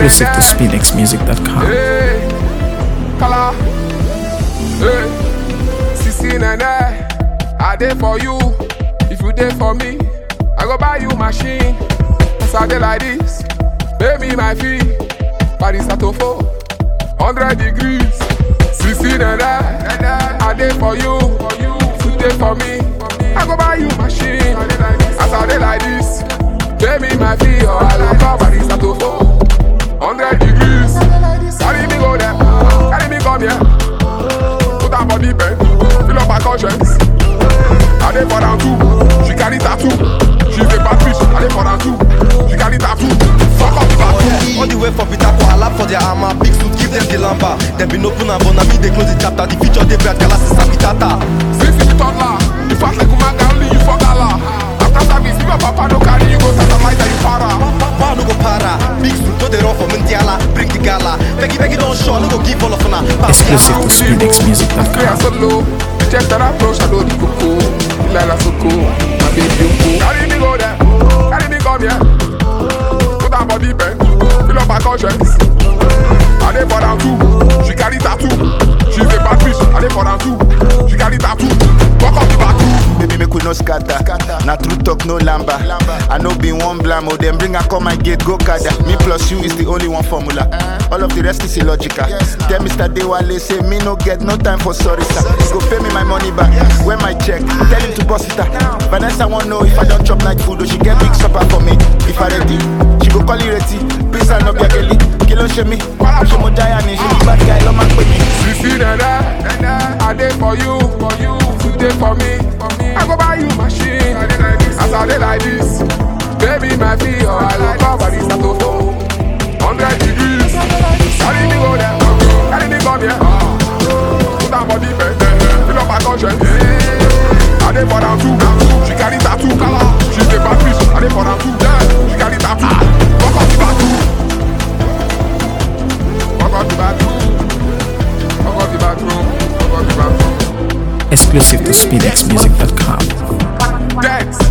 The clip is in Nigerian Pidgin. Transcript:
Exclusive to SpinXMusic.com. Hey, Kala. Hey, Sisi Nene. I dey for you. If you dey for me, I go buy you machine. As I dey like this, pay me my fee. Paris Atofo, 100 degrees. Sisi Nene. I dey for you. If you dey for me, I go buy you machine. As I dey like this, pay me my fee or I go call Paris Atofo. 100 degrees. Carry me go there. Carry me come here. Put her body bend. Fill up her conscience. I dey for down too. She carry tattoo. She's a bad bitch. I dey for down too. She carry tattoo. Fuck up the bathroom. All the way for Peter for lap for their armor Big suit, give them the lamba Them been open and born, me they close the chapter The future they bright, galas is habitata Since you toddler, you fast like a man, only you for gala. After service, if your papa no carry you go satellite and you para. Power no go para Big suit, no they run for Mundiala Bring the gala Beggy, beggy don't show, no go give all of una Exclusive to Play SpinXMusic.com. solo. Check that approach, I know the coco. Lila Soko, my baby Yoko. Carry me go there, carry me come here. Put her body bend, fill up her conscience. I dey for down too, she carry tattoo. She's a bad bitch, I dey for down too. She carry tattoo. Walk up the bathroom. Baby, make we no scatter. Na true talk, no lamba. I know be one blam, oh, them bring her come my gate, go kada. Me plus you is the only one formula. All of the rest is illogical. Tell Mr. Dewale, say me no get no time for sorry, sir. He go pay me my money back. When my check, tell him to bust it out. Vanessa won't know if I don't chop night food, or she get big supper for me. If I ready, she go call you ready. Please, I no be a girlie. Kilo she me. She mo giant, she be bad guy, love my me. Sisi nene, I dey for you, for you. You dey for me, I go buy you machine. As I dey like this, baby my fee or I go cover this atofo. Hundred degrees, carry me go there, carry me come here. Put her body bend, fill up her conscience. I dey for down too, she carry tattoo. She's a bad bitch, I dey for down too. She carry tattoo. Fuck up the bathroom. Fuck up the bathroom. Fuck up the bathroom. Fuck up the bathroom. Exclusive to SpinXMusic.com. Dance.